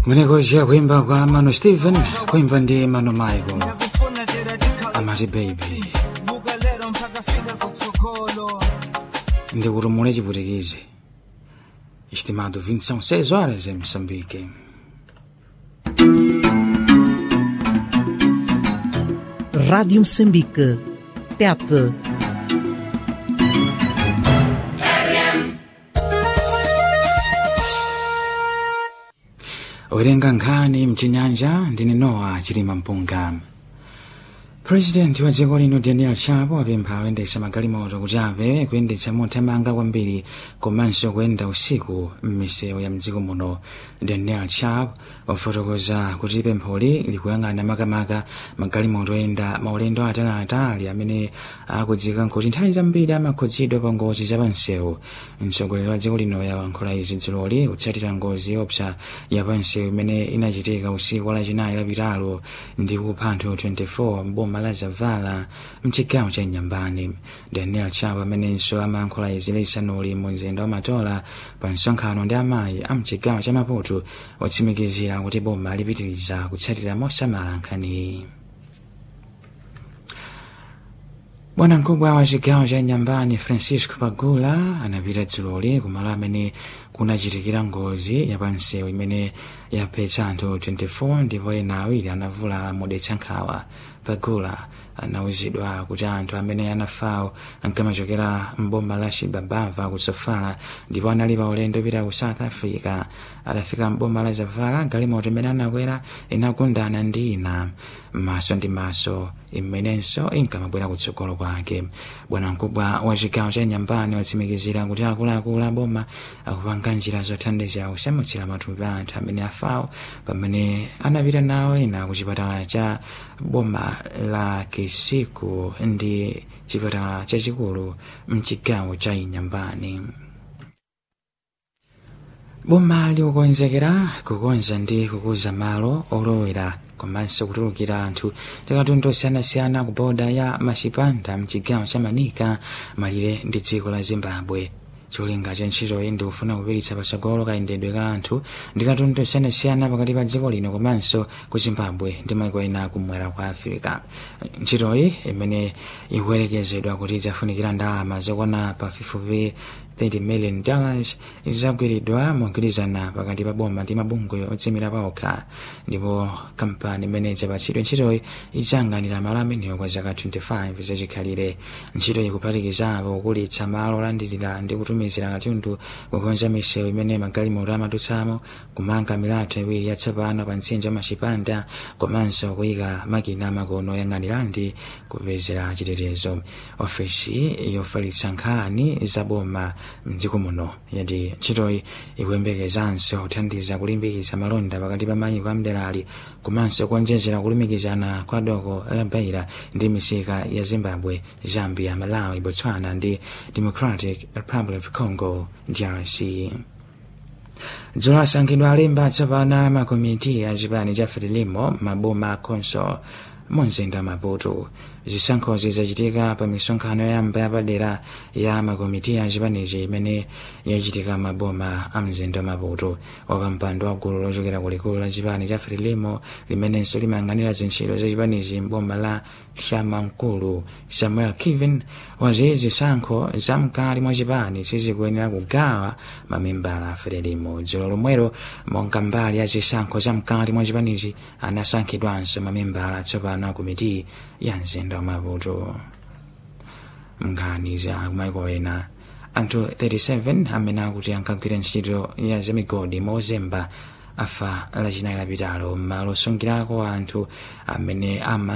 Mwenekosha kuimba kwa Mano Steven, kuimba ndi Mano Michael. Amati baby. Ndi kurumule chiputikizi. Estimado 20 são 6 horas em Moçambique. Rádio Moçambique. Tete. Owerenga nkhani mchinyanja ndine Noah Chilima Mpunga. President wa dziko lino Daniel Chapo apempha oyendetsa magalimoto kuti apewe kuyendetsa mothamanga kwambiri komanso kuyenda usiku m'misewu ya mdziko muno Daniel Chapo wafotokoza kuti pempholi likuyang'ana makamaka magalimoto oyenda maulendo ataliatali amene akudziwika kuti nthawi zambiri amakhudzidwa pa ngozi za pansewu mtsogoleri wa dziko lino yawankhula izi dziloli kutsatira ngozi yopsa ya pansewu imene inachitika usiku wa lachinayi lapitalo ndi kupha anthu 24 mboma la zavala mchigawo cha nyambani daniel chapo amenenso amayankhula izi lisanuli mu mzinda wa matola pa msonkhano ndi amayi a mchigawo cha maputo watsimikizira kuti boma lipitiriza kutsatira mosamala nkhaniyi bwana mkubwa wa chigawo cha nyambani francisco pagula anapita dzuloli kumalo amene kunachitikira ngozi yapansewu imene yaphetsa anthu 24 ndipo ena awiri anavulala modetsa nkhawa pagula anawuzidwa kuti anthu amene anafawo ankamachokera mboma la shibabava ku sofala ndipo anali pa ulendo pita ku south africa atafika mboma la zavala galimoto imene anakwera inagundana ndi ina maso ndi maso imenenso inkamabwera kutsogolo kwake bwana mkubwa wa chigawo cha nyambani watsimikizira kuti akuluakulu a boma akupanga njira zothandizira kusamutsira matupi a anthu amene afawo pamene anapita nawo ena ku chipatala cha boma la kisiku ndi chipatala chachikulu mchigawo cha inyambani boma likukonzekera kukonza ndi kukuza malo olowera komanso kutulukira anthu tikatundu osiyanasiyana ku boda ya machipanda mchigawo cha manika malire ndi dziko la zimbabwe cholinga cha ntchitoyi ndi kufuna kupiritsa patsogolo kayendedwe ka anthu ndi katundu osiyanasiyana pakati pa dziko lino komanso ku zimbabwe ndi maiko ena kumwera kwa afirika ntchitoyi imene ikuyerekezedwa kuti idzafunikira ndalama zokwana pafupifupi 30 million dollars izagwiridwa mogwirizana pakati pa boma ndi mabungwe odzimira paokha ndipo kampani imene idzapatsidwe ntchitoyi idzayang'anira malo amenewo kwa zaka 25 zachikhalire ntchito ikuphatikizapo kukulitsa malo olandirira ndi kutumizira katundu kukonza misewu imene magalimoto amadutsamo kumanga milatho iwiri yatsopano pa mtsinje wa machipanda komanso kuyika makina amakono oyang'anira ndi kupezera chitetezo ofesi yofalitsa nkhani za boma mdziko muno yati ntchitoyi ikuyembekezanso kuthandiza kulimbikitsa malonda pakati pa mayiko amderali komanso kuonjezera kulumikizana kwa doko la beira ndi misika ya zimbabwe zambia malawi botswana ndi democratic republic of congo drc dzulo asankhidwa alemba atsopano makomiti a chipani cha frelimo maboma akhonso mumzinda maputo zisankhozi zachitika pa misonkhano yamba yapadera ya makomiti a chipanichi imene yachitika maboma a mzinda maputo wapampando wa gulu lochokera kulikulu la chipani cha frelimo limenenso limayang'anira zintchito za chipanichi mboma la xamankulu samuel kiven wati zisankho zamkali mwa chipani sizikuyenera kugawa mamembala a frelimo dzulo lomwero monga mbali ya zisankho zamkali mwa chipanichi anasankhidwanso mamembala atsopano a komiti ya mzinda wa maputo nkhani za kumaiko ena anthu 37 amene akuti ankagwira ntchito ya zamigodi mozemba afa lachinayi lapitalo m'malo osungirako anthu amene ama